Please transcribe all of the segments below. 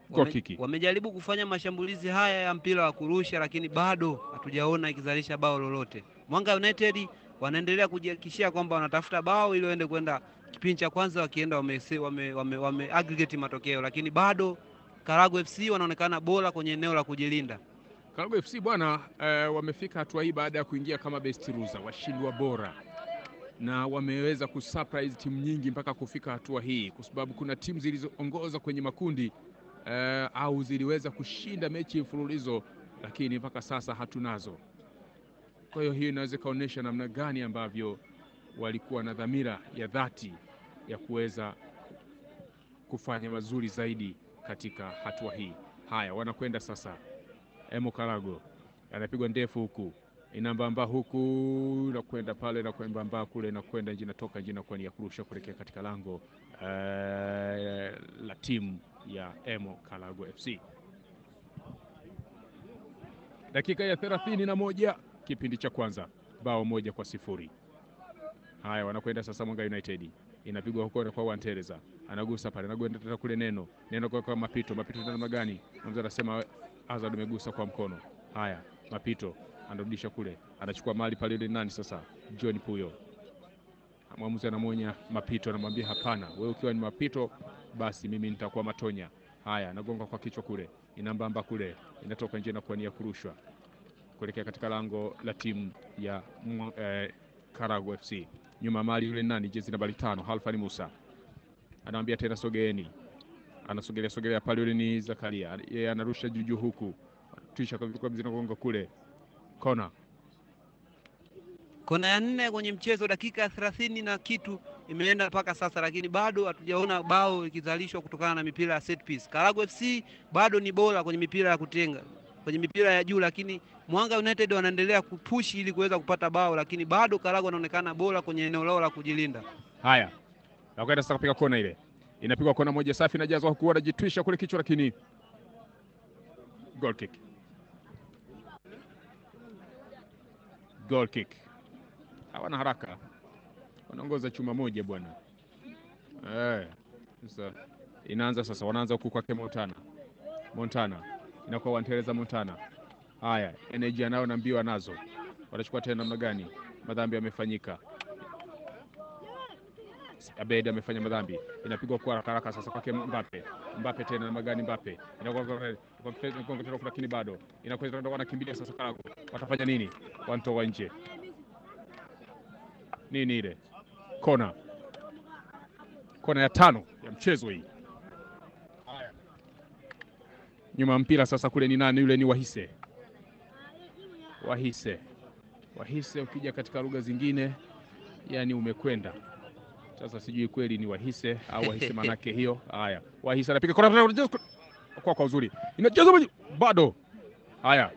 Goal Wame, kiki. wamejaribu kufanya mashambulizi haya ya mpira wa kurusha, lakini bado hatujaona ikizalisha bao lolote. Mwanga United wanaendelea kujihakikishia kwamba wanatafuta bao ili waende kwenda kipindi cha kwanza, wakienda wame, wame, wame, wame aggregate matokeo, lakini bado Karago FC wanaonekana bora kwenye eneo la kujilinda. Karago FC bwana eh, wamefika hatua hii baada ya kuingia kama best loser, washindwa bora, na wameweza kusurprise timu nyingi mpaka kufika hatua hii, kwa sababu kuna timu zilizoongoza kwenye makundi eh, au ziliweza kushinda mechi mfululizo, lakini mpaka sasa hatunazo. Kwa hiyo hiyo inaweza ikaonyesha namna gani ambavyo walikuwa na dhamira ya dhati ya kuweza kufanya mazuri zaidi katika hatua hii. Haya, wanakwenda sasa Emo Karago anapigwa ndefu huku inambamba huku na kwenda pale na kwembamba kule na kwenda nje natoka nje na kwa ni ya kurusha kuelekea katika lango eh, la timu ya Emo Karago FC. Dakika ya thelathini na moja kipindi cha kwanza, bao moja kwa sifuri. Haya, wanakwenda sasa Mwanga United inapigwa huko kwa Wantereza anagusa pale, anakwenda tena kule neno neno kwa, kwa mapito mapito tena namna gani? Mzee anasema Azad umegusa kwa mkono. Haya, mapito anarudisha kule, anachukua mali pale, ile nani sasa? John Puyo. Mwamuzi anamwonya mapito, anamwambia hapana, wewe ukiwa ni mapito, basi mimi nitakuwa matonya. Haya, anagonga kwa kichwa kule, inambamba kule, inatoka nje na kuania kurushwa kuelekea katika lango la timu ya eh, Karago FC. Nyuma mali yule nani, jezi nambari tano, Halfani Musa anamwambia tena sogeeni, anasogelea sogelea pale, yule ni Zakaria, yeye anarusha juujuu huku tisha kwa zinagonga kule kona. Kona ya nne kwenye mchezo, dakika ya thelathini na kitu imeenda mpaka sasa, lakini bado hatujaona bao ikizalishwa kutokana na mipira ya set piece. Karago FC bado ni bora kwenye mipira ya kutenga, kwenye mipira ya juu, lakini Mwanga United wanaendelea kupushi ili kuweza kupata bao, lakini bado Karago anaonekana bora kwenye eneo lao la kujilinda. Haya, nakwenda sasa kupiga kona, ile inapigwa kona moja safi, inajazwa huku, anajitwisha kule kichwa, lakini goal kick, goal kick. Hawana haraka, wanaongoza chuma moja bwana. Eh, sasa inaanza sasa, wanaanza huku kwake Montana, Montana inakuwa wanteleza Montana. Haya, energy anayo na mbio anazo, watachukua tena namna gani? Madhambi yamefanyika Abed amefanya madhambi, inapigwa kwa haraka haraka sasa kwake Mbappe. Mbappe tena na magani Mbappe inakuwa lakini bado inakuwa wanakimbilia sasa. Karago watafanya nini? Wanatoa nje nini ile kona, kona ya tano ya mchezo hii. Nyuma mpira sasa, kule ni nani? Yule ni Wahise, Wahise, Wahise. Ukija katika lugha zingine, yani umekwenda sasa sijui kweli ni Wahise au Wahise manake hiyo. Haya, Wahise anapiga kona kwa kwa uzuri, inacheza bado. Haya,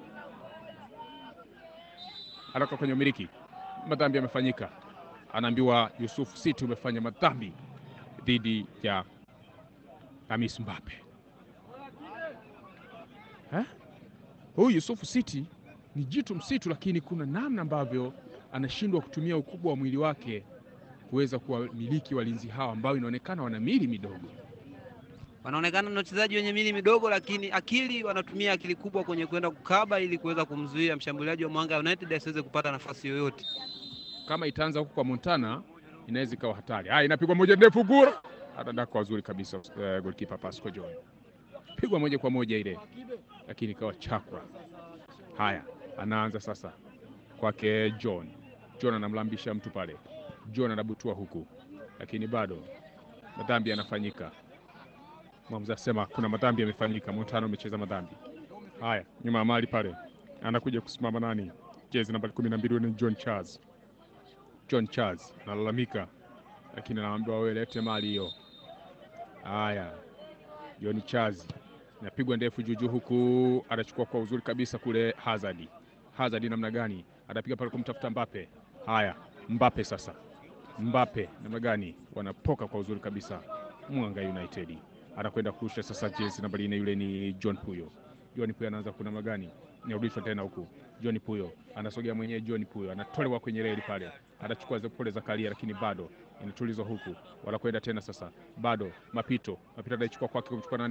anatoka kwenye umiliki, madhambi yamefanyika, anaambiwa Yusuf City umefanya madhambi dhidi ya Hamis Mbappe. Eh? Huyu Yusuf City ni jitu msitu, lakini kuna namna ambavyo anashindwa kutumia ukubwa wa mwili wake kuweza kuwamiliki walinzi hawa ambao inaonekana wana mili midogo. Wanaonekana na wachezaji wenye mili midogo, lakini akili, wanatumia akili kubwa kwenye kwenda kukaba ili kuweza kumzuia mshambuliaji wa Mwanga United asiweze kupata nafasi yoyote. Kama itaanza huko kwa Montana, inaweza ikawa hatari. Haya, inapigwa moja ndefu, gura atadaka wazuri kabisa. Uh, goalkeeper Pasco John pigwa moja kwa moja ile, lakini ikawa chakwa. Haya, anaanza sasa kwake John. John anamlambisha mtu pale John anabutua huku, lakini bado madhambi yanafanyika. Mwamuzi asema kuna madhambi yamefanyika, Montana amecheza madhambi haya. Nyuma ya mali pale anakuja kusimama nani, jezi nambari kumi na mbili ni John Charles. John Charles analalamika, lakini anaambiwa wewe lete mali hiyo. Haya, John Charles inapigwa ndefu juujuu huku, anachukua kwa uzuri kabisa kule. Hazard, Hazard namna gani anapiga pale kumtafuta Mbappe. Haya, Mbappe sasa Mbappe namna gani wanapoka kwa uzuri kabisa. Mwanga United anakwenda kurusha sasa, jezi nambari nne yule ni John Puyo. John Puyo anaanza kuna magani, inarudishwa tena huku. John Puyo anasogea mwenyewe, John Puyo anatolewa kwenye reli pale, anachukua pole za kalia, lakini bado inatulizwa huku, wanakwenda tena sasa, bado mapito mapito anaichukua kwake kumchukua nani